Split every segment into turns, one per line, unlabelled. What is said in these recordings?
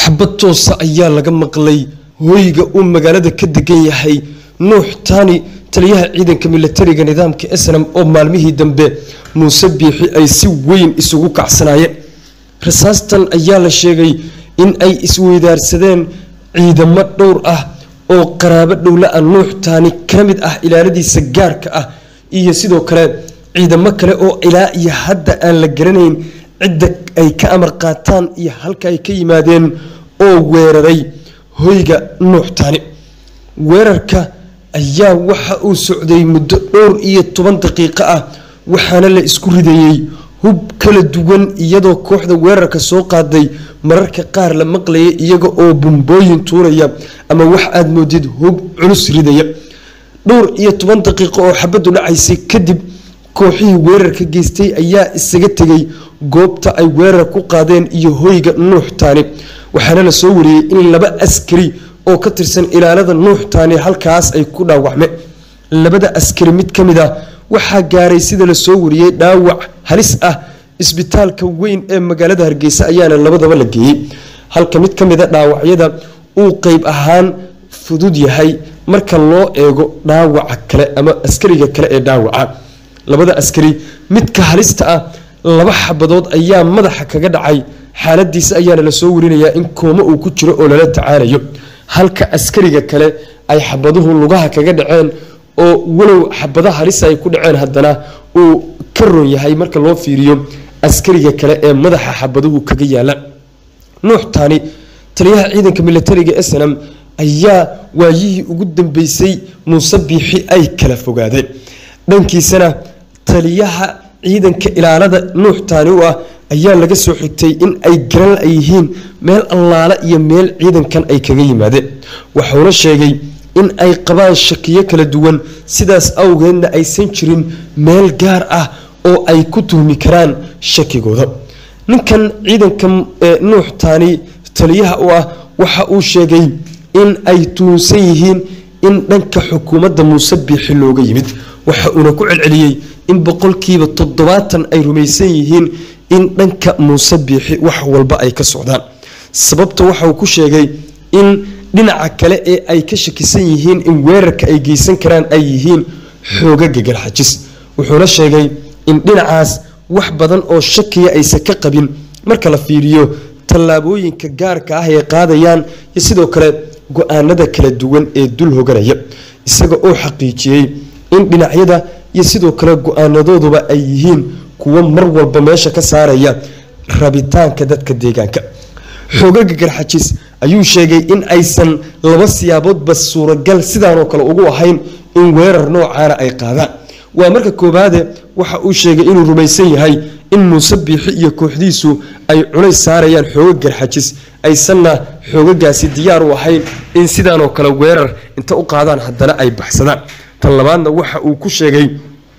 xabad toosa ayaa laga maqlay hoyga uu magaalada ka degan yahay nuux taani taliyaha ciidanka milatariga nidaamka snam oo maalmihii dambe muuse biixi ay si weyn isugu kacsanaayeen rasaastan ayaa la sheegay in ay isweydaarsadeen ciidamo dhowr ah oo qaraabo dhowla-a nuux taani ka mid ah ilaaladiisa gaarka ah iyo sidoo kale ciidamo kale oo ilaa iyo hadda aan la garanayn cidda ay ka amar qaataan iyo halka ay ka yimaadeen oo weeraray hoyga nuux taani weerarka ayaa waxa uu socday muddo dhowr iyo toban daqiiqo ah waxaana la isku ridayey hub kala duwan iyadoo kooxda weerarka soo qaaday mararka qaar la maqlaya iyaga oo bumbooyin tuuraya ama wax aada moodid hub culus ridaya dhowr iyo toban daqiiqo oo xabaddu dhacaysay kadib kooxihii weerarka geystay ayaa isaga tegay goobta ay weerar ku qaadeen iyo hoyga nuux taani waxaana la soo wariyey in laba askari oo ka tirsan ilaalada nuux taani halkaas ay ku dhaawacmeen labada askari mid ka mid ah waxaa gaaray sida la soo wariyey dhaawac halis ah isbitaalka weyn ee magaalada hargeysa ayaana labadaba la geeyey halka mid ka mida dhaawacyada uu qeyb ahaan fudud yahay marka loo eego dhaawaca kale ama askariga kale ee dhaawaca labada askari midka halista ah laba xabadood ayaa madaxa kaga dhacay xaaladiisa ayaana lasoo warinayaa in koomo uu ku jiro oo lala tacaalayo halka askariga kale ay xabaduhu lugaha kaga dhaceen oo walow xabada halisa ay ku dhaceen haddana uu ka ron yahay marka loo fiiriyo askariga kale ee madaxa xabaduhu kaga yaala nuux taani taliyaha ciidanka milatariga snam ayaa waayihii ugu dambeysay muuse biixi ay kala fogaadeen dhankiisana taliyaha ciidanka ilaalada nuux taani u ah ayaa laga soo xigtay in ay garan la yihiin meel allaale iyo meel ciidankan ay kaga yimaadeen wuxuuna sheegay in ay qabaan shakiyo kala duwan sidaas awgeedna aysan jirin meel gaar ah oo ay ku tuhmi karaan shakigooda ninkan ciidanka nuux taani taliyaha u ah waxa uu sheegay in ay tuhunsan yihiin in dhanka xukuumadda muuse biixi looga yimid waxa uuna ku celceliyey in boqolkiiba toddobaatan ay rumaysan yihiin in dhanka muuse biixi wax walba ay ka socdaan sababta waxa uu ku sheegay in dhinaca kale ee ay ka shakisan yihiin in weerarka ay geysan karaan ay yihiin xoogaga garxajis wuxuuna sheegay in dhinacaas wax badan oo shakiya aysan ka qabin marka la fiiriyo tallaabooyinka gaarka ah ay qaadayaan iyo sidoo kale go-aanada kala duwan ee dul hoganaya isaga oo xaqiijiyey in dhinacyada iyo sidoo kale go-aanadooduba ay yihiin kuwo mar walba meesha ka saaraya rabitaanka dadka deegaanka xoogaga garxajis ayuu sheegay in aysan laba siyaaboodba suuragal sidaanoo kale ugu ahayn in weerar noocaana ay qaadaan waa marka koobaade waxa uu sheegay inuu rumaysan yahay in muuse biixi iyo kooxdiisu ay culays saarayaan xoogag garxajis aysanna xoogagaasi diyaar u ahayn in sidaanoo kale weerar inta u qaadaan haddana ay baxsadaan tan labaadna waxa uu ku sheegay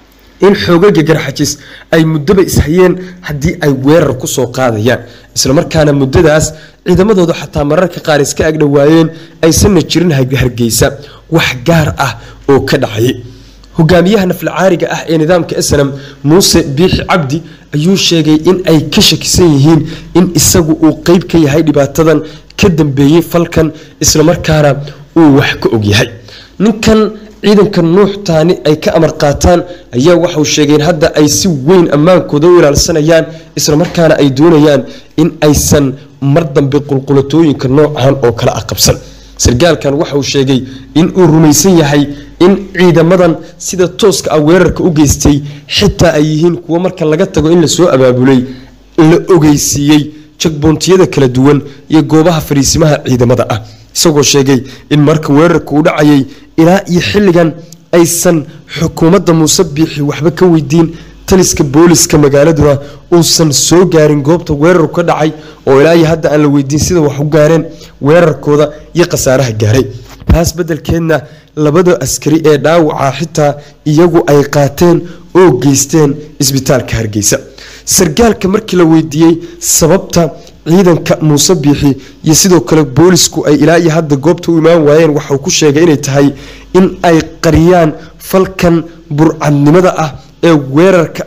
in xoogaga garxajis ay muddaba ishayeen haddii ay weerar kusoo qaadayaan islamarkaana muddadaas ciidamadooda xataa mararka qaar iska agdhowaayeen aysanna jirin hargeysa wax gaar ah oo ka dhacayay hogaamiyaha naflacaariga ah ee nidaamka snam muuse biixi cabdi ayuu sheegay in ay ka shakisan yihiin in isagu uu qeyb ka yahay dhibaatadan ka dambeeyey falkan islamarkaana uu wax ka ogyahay ninkan ciidanka nuux taani ay ka amar qaataan ayaa waxauu sheegay in hadda ay si weyn ammaankooda u ilaalsanayaan islamarkaana ay doonayaan in aysan mar dambe qulqulatooyinka noocan oo kale ah qabsan sargaalkan waxauu sheegay in uu rumaysan yahay in ciidamadan sida tooska ah weerarka u geystay xitaa ay yihiin kuwo marka laga tago in lasoo abaabulay la ogeysiiyey jagboontiyada kala duwan iyo goobaha fariisimaha ciidamada ah isagoo sheegay in marka weerarka uu dhacayay ilaa iyo xilligan aysan xukuumadda muuse biixi waxba ka weydiin taliska booliska magaaladuna uusan soo gaarin goobta weerarku ka dhacay oo ilaa iyo hadda aan la weydiin sida wax u gaareen weerarkooda iyo khasaaraha gaaray taas beddelkeedna labada askari ee dhaawaca xitaa iyagu ay qaateen oo geysteen isbitaalka hargeysa sargaalka markii la weydiiyey sababta ciidanka muuse biixi iyo sidoo kale boolisku ay ilaa iyo hadda goobta u imaan waayeen waxauu ku sheegay inay tahay in ay qariyaan falkan burcadnimada ah ee weerarka ah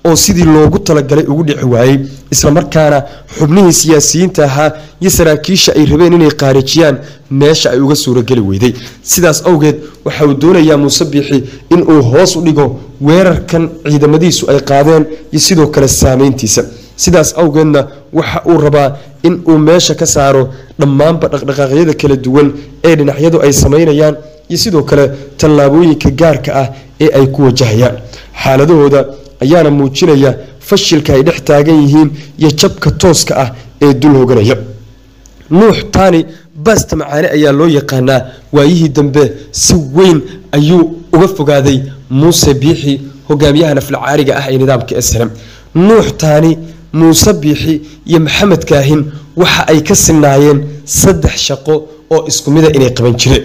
oo sidii loogu talagalay ugu dhici waayey islamarkaana xubnihii siyaasiyiinta ahaa iyo saraakiisha ay rabeen inay qaarijiyaan meesha ay uga suurageli weyday sidaas awgeed waxa uu doonayaa muuse biixi inuu hoos u dhigo weerarkan ciidamadiisu ay qaadeen iyo sidoo kale saameyntiisa sidaas awgeedna waxa uu rabaa in uu meesha ka saaro dhammaanba dhaqdhaqaaqyada kala duwan ee dhinacyadu ay samaynayaan iyo sidoo kale tallaabooyinka gaarka ah ee ay ku wajahayaan xaaladahooda ayaana muujinaya fashilka ay dhex taagan yihiin iyo jabka tooska ah ee dul hoganaya nuux taani baasta macaane ayaa loo yaqaanaa waayihii dambe si weyn ayuu uga fogaaday muuse biixi hogaamiyaha naflacaariga ah ee nidaamka slm nuux taani muuse biixi iyo maxamed kaahin waxa ay ka sinaayeen saddex shaqo oo isku mida inay qaban jireen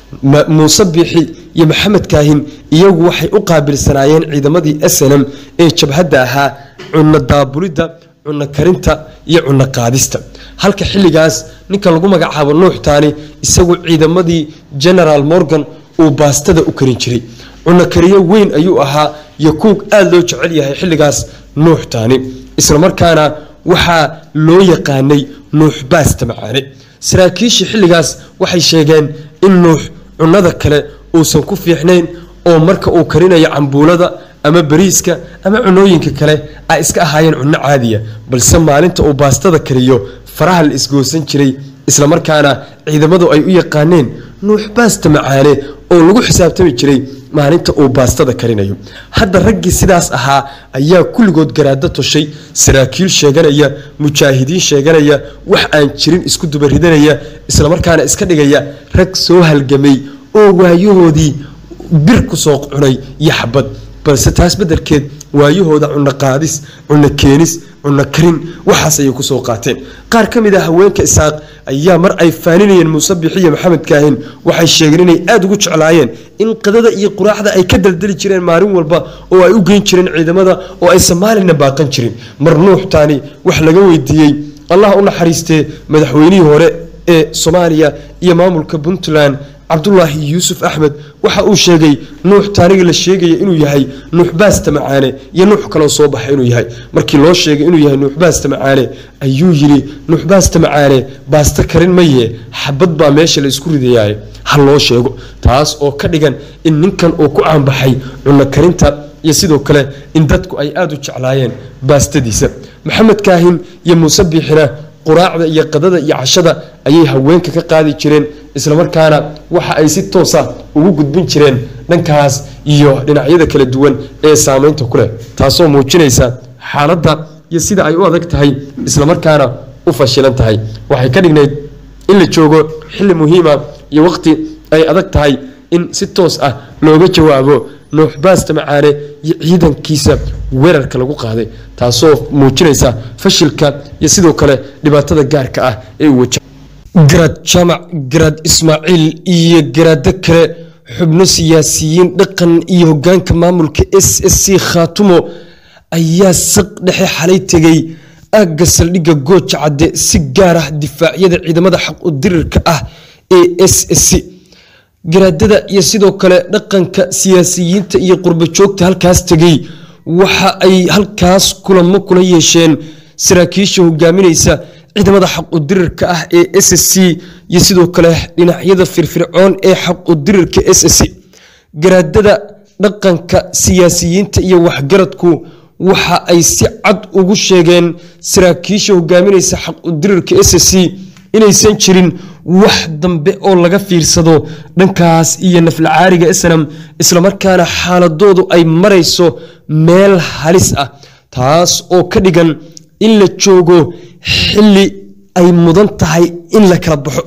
muuse biixi iyo maxamed kaahin iyagu waxay u qaabilsanaayeen ciidamadii snm ee jabhadda ahaa cunno daabulidda cunno karinta iyo cunno qaadista halka xilligaas ninka lagu magacaabo nuux taani isagu ciidamadii genaraal morgan uu baastada u karin jiray cunno kariyo weyn ayuu ahaa iyo kuug aada loo jecel yahay xilligaas nuux taani islamarkaana waxaa loo yaqaanay nuux baasta macaane saraakiishii xilligaas waxay sheegeen in nuux cunnada kale uusan ku fiixnayn oo marka uu karinayo cambuulada ama bariiska ama cunooyinka kale ay iska ahaayeen cunno caadiya balse maalinta uu baastada kariyo faraha la isgoosan jiray islamarkaana ciidamadu ay u yaqaaneen nuux baasta macaane oo lagu xisaabtami jiray maalinta uu baastada karinayo hadda raggii sidaas ahaa ayaa kulligood garaado toshay saraakiil sheeganaya mujaahidiin sheeganaya wax aan jirin isku dubaridanaya islamarkaana iska dhigaya rag soo halgamay oo waayahoodii bir ku soo cunay iyo xabad balse taas beddelkeed waayahooda cunno qaadis cunno keenis cunno karin waxaas ayay kusoo qaateen qaar ka mid a haweenka isaaq ayaa mar ay faaninayeen muuse biixi iyo maxamed kaahin waxay sheegeen inay aada ugu jeclaayeen in qadada iyo quraacda ay ka daldali jireen maalin walba oo ay u geyn jireen ciidamada oo ay soomaalina baaqan jirin mar nuux taani wax laga weydiiyey allah u naxariistee madaxweynihii hore ee soomaaliya iyo maamulka puntland cabdulaahi yuusuf axmed waxa uu sheegay nuux taaniga la sheegaya inuu yahay nuux baasta macaane iyo nuux kaloo soo baxay inuu yahay markii loo sheegay inuu yahay nuux baasta macaane ayuu yidhi nuux baasta macaane baasta karin maye xabad baa meesha la isku ridayaay ha loo sheego taas oo ka dhigan in ninkan uu ku caanbaxay cunno karinta iyo sidoo kale in dadku ay aada u jeclaayeen baastadiisa maxamed kaahin iyo muuse biixina quraacda iyo qadada iyo cashada ayay haweenka ka qaadi jireen islamarkaana waxa ay si toosa ugu gudbin jireen dhankaas iyo dhinacyada kala duwan ee saameynta ku leh taasoo muujinaysa xaaladda iyo sida ay u adag tahay islamarkaana u fashilan tahay waxay ka dhignayd in la joogo xilli muhiima iyo waqti ay adag tahay in si toos ah looga jawaabo nuux baasta macaane iyo ciidankiisa weerarka lagu qaaday taasoo muujinaysa fashilka iyo sidoo kale dhibaatada gaarka ah ee uu wajaha garaad jaamac garaad ismaaciil iyo garaado kale xubno siyaasiyiin dhaqan iyo hogaanka maamulka s s c khaatumo ayaa saq dhexe xalay tegay aagga saldhigga gooja cadde si gaar ah difaacyada ciidamada xaq u dirirka ah ee s s c garaadada iyo sidoo kale dhaqanka siyaasiyiinta iyo qurbo joogta halkaas tegay waxa ay halkaas kulamo kula yeesheen saraakiisha hogaaminaysa ciidamada xaq u dirirka ah ee s s c iyo sidoo kale dhinacyada firfircoon ee xaq u dirirka s s c garaadada dhaqanka siyaasiyiinta iyo waxgaradku waxa ay si cad ugu sheegeen saraakiisha hogaaminaysa xaq u dirirka s s c inaysan jirin wax dambe oo laga fiirsado dhankaas iyo naflacaariga snam islamarkaana xaaladoodu ay marayso meel halis ah taas oo ka dhigan in la joogo xili ay mudan tahay in la kala baxo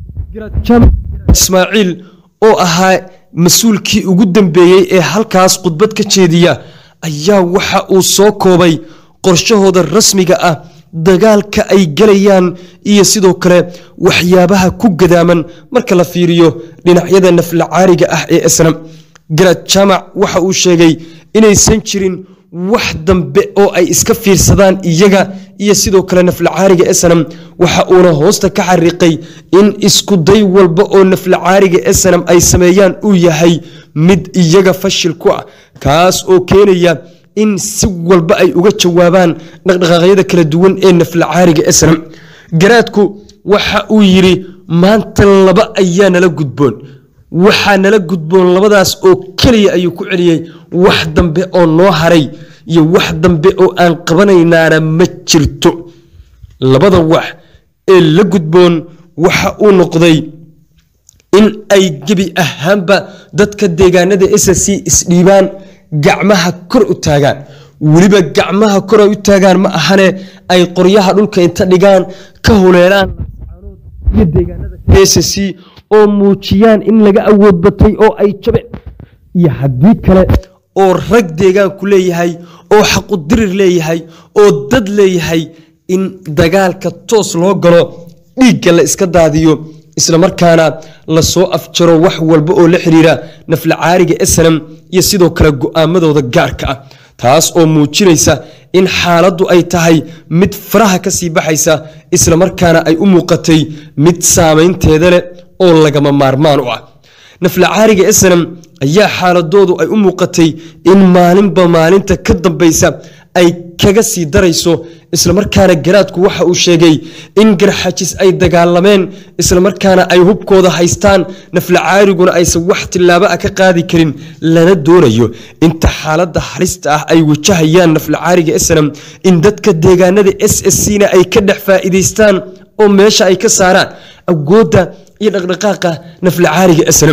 ismaaciil oo ahaa mas-uulkii ugu dambeeyey ee halkaas khudbad ka jeediya ayaa waxa uu soo koobay qorshahooda rasmiga ah dagaalka ay galayaan iyo sidoo kale waxyaabaha ku gadaaman marka la fiiriyo dhinacyada naflacaariga ah ee snam garaad jaamac waxa uu sheegay inaysan jirin wax dambe oo ay iska fiirsadaan iyaga iyo sidoo kale naflacaariga snam waxa uuna hoosta ka xariiqay in iskuday walba oo naflacaariga snam ay sameeyaan uu yahay mid iyaga fashil ku ah kaas oo keenaya in si walba ay uga jawaabaan dhaqdhaqaaqyada kala duwan ee naflacaariga esnam garaadku waxa uu yidhi maanta laba ayaa nala gudboon waxaa nala gudboon labadaas oo keliya ayuu ku celiyey wax dambe oo noo haray iyo wax dambe oo aan qabanaynaana ma jirto labada wax ee la gudboon waxa uu noqday in ay gebi ahaanba dadka deegaanada ssc isdhiibaan gacmaha kor u taagaan weliba gacmaha kor ay u taagaan ma ahane ay qoryaha dhulka inta dhigaan ka huleelaan iyo deegaanada ssc oo muujiyaan in laga awood batay oo ay jabeen iyo haddii kale oo rag deegaanku leeyahay oo xaqudirir leeyahay oo dad leeyahay in dagaalka toos loo galo dhiigga la iska daadiyo islamarkaana lasoo afjaro wax walba oo la xiriira naflacaariga esnam iyo sidoo kale go-aamadooda gaarka ah taas oo muujinaysa in xaaladdu ay tahay mid faraha ka sii baxaysa islamarkaana ay u muuqatay mid saamaynteeda leh oo lagama maarmaan u ah naflacaariga esnam ayaa xaaladoodu ay u muuqatay in maalinba maalinta ka dambaysa ay kaga sii darayso islamarkaana garaadku waxa uu sheegay in garxajis ay dagaalameen islamarkaana ay hubkooda haystaan naflacaariguna aysan wax tillaabo ah ka qaadi karin lana doonayo inta xaaladda halista ah ay wajahayaan naflacaariga esnam in dadka deegaanada s s c na ay ka dhex faa'iidaystaan oo meesha ay ka saaraan awoodda iyo dhaqdhaqaaqa naflacaariga esnam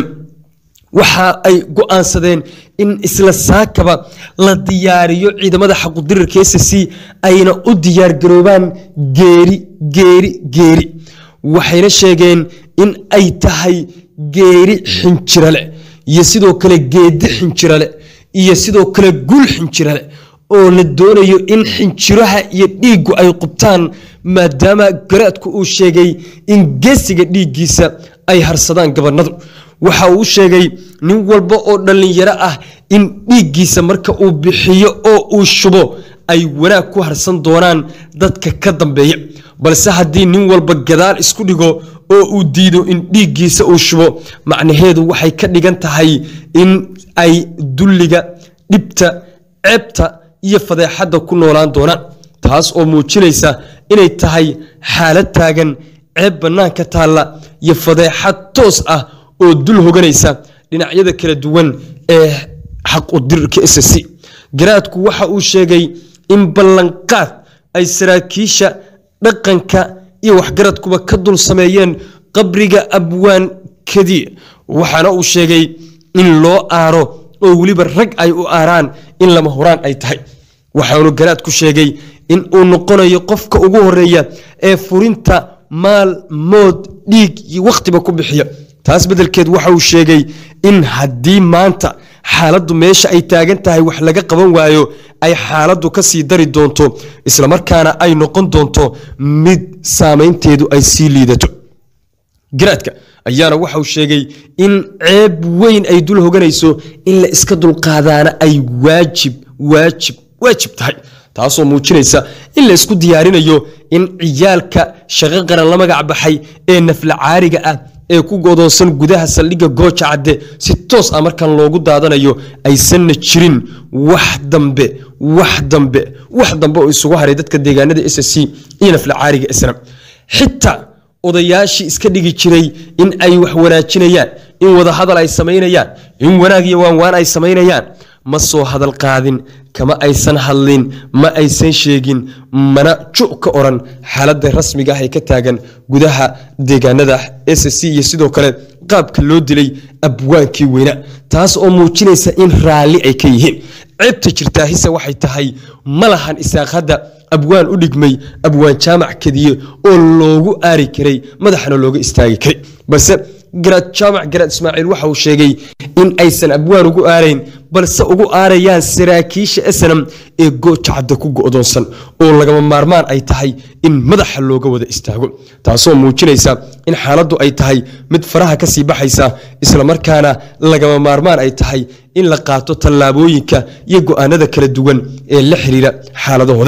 waxa ay go-aansadeen in isla saakaba la diyaariyo ciidamada xaqudirirka s c ayna u diyaargaroobaan geeri geeri geeri waxayna sheegeen in ay tahay geeri xinjirale iyo sidoo kale geedi xinjirale iyo sidoo kale gul xinjirale oo la doonayo in xinjiraha iyo dhiiggu ay qubtaan maadaama garaadku uu sheegay in geesiga dhiiggiisa ay harsadaan gabanadu waxa uu sheegay nin walba oo dhallinyaro ah in dhiiggiisa marka uu bixiyo oo uu shubo ay wanaag ku harsan doonaan dadka ka dambeeya balse haddii nin walba gadaal isku dhigo oo uu diido in dhiiggiisa uu shubo macnaheedu waxay ka dhigan tahay in ay dulliga dhibta ceebta iyo fadeexadda ku noolaan doonaan taas oo muujinaysa inay tahay xaalad taagan ceeb bannaanka taalla iyo fadeexad toos ah oo dul hoganaysa dhinacyada kala duwan ee xaq udirirka s c garaadku waxa uu sheegay in ballanqaad ay saraakiisha dhaqanka iyo waxgaradkuba ka dul sameeyeen qabriga abwaan kadiir waxaana uu sheegay in loo aaro oo weliba rag ay u aaraan in lama huraan ay tahay waxaanu garaadku sheegay in uu noqonayo qofka ugu horeeya ee furinta maal mood dhiig iyo wakhtiba ku bixiya taas beddelkeed waxa uu sheegay in haddii maanta xaaladdu meesha ay taagan tahay wax laga qaban waayo ay xaaladdu ka sii dari doonto islamarkaana ay noqon doonto mid saamaynteedu ay sii liidato garaadka ayaana waxauu sheegay in ceeb weyn ay dul hoganayso in la iska dulqaadaana ay waajib waajib waajib tahay taasoo muujinaysa in la isku diyaarinayo in ciyaalka shaqo qaran la magac baxay ee naflacaariga ah ee ku godoonsan gudaha saldhigga gooja cadde si toos ah markan loogu daadanayo aysanna jirin wax dambe wax dambe wax dambe oo isugu haray dadka deegaanada s c iyo naflacaariga islam xitaa odayaashii iska dhigi jiray in ay wax wanaajinayaan in wadahadal ay samaynayaan in wanaag iyo waanwaan ay samaynayaan ma soo hadal qaadin kama aysan hadlin ma aysan sheegin mana ju ka oran xaaladda rasmiga ah ee ka taagan gudaha deegaanada s c iyo sidoo kale qaabka loo dilay abwaankii weynaa taas oo muujinaysa in raalli ay ka yihiin ceebta jirtaa hise waxay tahay ma lahan isaaq hadda abwaan u dhigmay abwaan jaamac kadiye oo loogu aari karay madaxana looga istaagi karay balse garaad jaamac garaad ismaaciil waxa uu sheegay in aysan abwaan ugu aarayn balse ugu aarayaan saraakiisha esanam ee goojacadda ku go'doonsan oo lagama maarmaan ay tahay in madaxa looga wada istaago taasoo muujinaysa in xaaladdu ay tahay mid faraha ka sii baxaysa islamarkaana lagama maarmaan ay tahay in la qaato tallaabooyinka iyo go'aanada kala duwan ee la xiriira xaaladahooda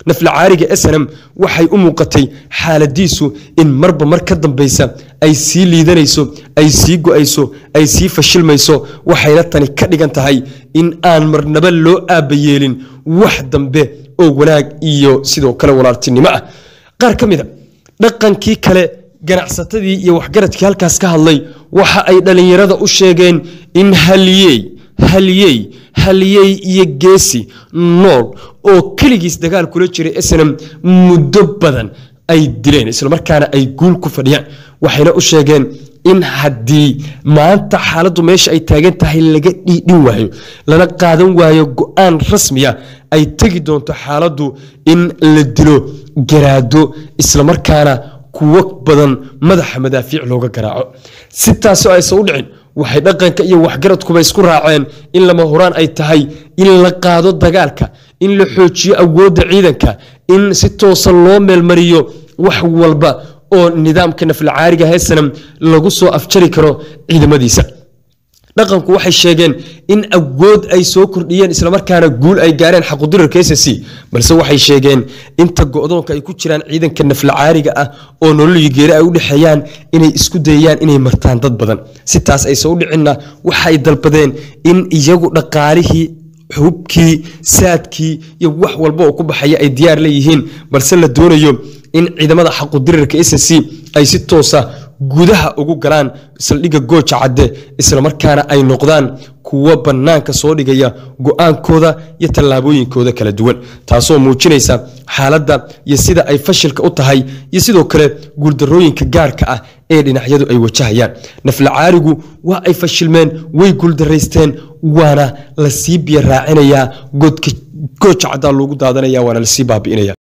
naflacaariga snm waxay u muuqatay xaaladiisu in marba mar ka dambeysa ay sii liidanayso ay sii go-ayso ay sii fashilmayso waxayna tani ka dhigan tahay in aan marnaba loo aabayeelin wax dambe oo wanaag iyo sidoo kale walaaltinimo ah qaar ka mid a dhaqankii kale ganacsatadii iyo waxgaradkii halkaas ka hadlay waxa ay dhallinyarada u sheegeen in haliyey haliyey haliyey iyo geesi nool oo keligiis dagaal kula jiray snm muddo badan ay dileen islamarkaana ay guul ku fadhiyaan waxayna u sheegeen in haddii maanta xaaladdu meesha ay taagan tahay laga dhiidhin waayo lana qaadan waayo go-aan rasmiya ay tegi doonto xaaladdu in la dilo garaado islamarkaana kuwo badan madaxa madaafiic looga garaaco si taasoo aysan u dhicin waxay dhaqanka iyo waxgaradkuba isku raaceen in lama horaan ay tahay in la qaado dagaalka in la xoojiyo awoodda ciidanka in si toosa loo meelmariyo wax walba oo nidaamka naflacaariga heesanam lagu soo afjari karo ciidamadiisa dhaqanku waxay sheegeen in awood ay soo kordhiyeen islamarkaana guul ay gaareen xaqudirarka s c balse waxay sheegeen inta go-doonka ay ku jiraan ciidanka naflacaariga ah oo nololii geeri ay u dhexeeyaan inay isku dayayaan inay martaan dad badan si taas aysan u dhicinna waxay dalbadeen in iyagu dhaqaalihii xubkii saadkii iyo wax walba oo ku baxaya ay diyaar leeyihiin balse la doonayo in ciidamada xaqudirarka s c ay si toosa gudaha ugu galaan saldhigga gooja cadde islamarkaana ay noqdaan kuwo bannaanka soo dhigaya go-aankooda iyo tallaabooyinkooda kala duwan taasoo muujinaysa xaaladda iyo sida ay fashilka u tahay iyo sidoo kale guuldarooyinka gaarka ah ee dhinacyadu ay wajahayaan naflacaarigu waa ay fashilmeen way guuldaraysteen waana lasii biyo raacinayaa gooja caddaa loogu daadanaya waana lasii baabi'inaya